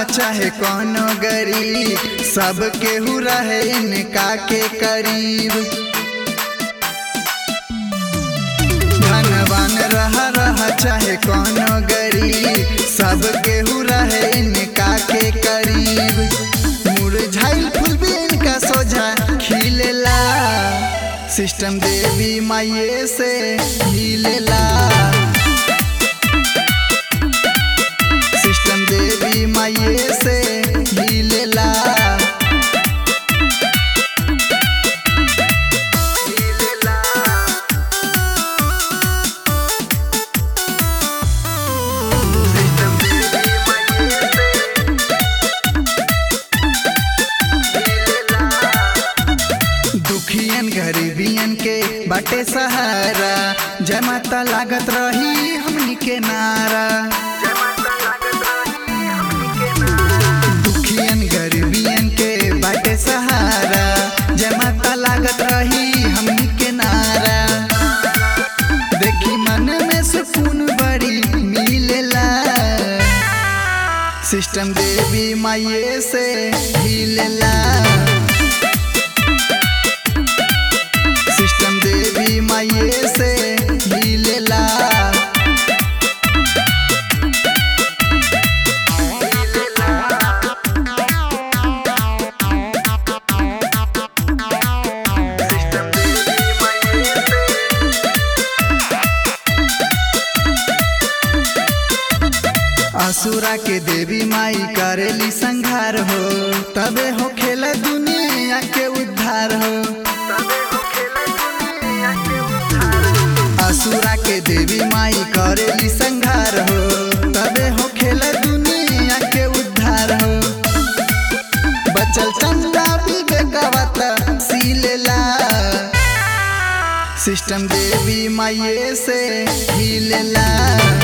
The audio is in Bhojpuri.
चाहे कोनो गरीब सब केहू रहे इनका के करीब धनवान रह रह चाहे कोनो गरीब सब केहू रहे इनका के करीब मुरझाइल फूल भी इनका सोझा खिलेला सिस्टम देवी माये से हिलेला सिस्टम देवी माये से हिलेला दुखियन गरीबियन के बाटे सहारा जमाता लागत रही हमनी के नारा दुखियन गरीबियन के बाटे सहारा जमाता लागत रही हमनी के नारा देखी मन में सुकून बड़ी मिलेला सिस्टम देवी माये से हिलेला सिस्टम देवी माये से हिलेला असुरा के देवी माई करेली संघार हो तबे हो खेल दुनिया के उद्धार हो असुरा के देवी माई करेली संघार हो तबे हो खेल दुनिया के उद्धार हो बचल चंदा विवेकवत सीलेला सिस्टम देवी माये से हिलेला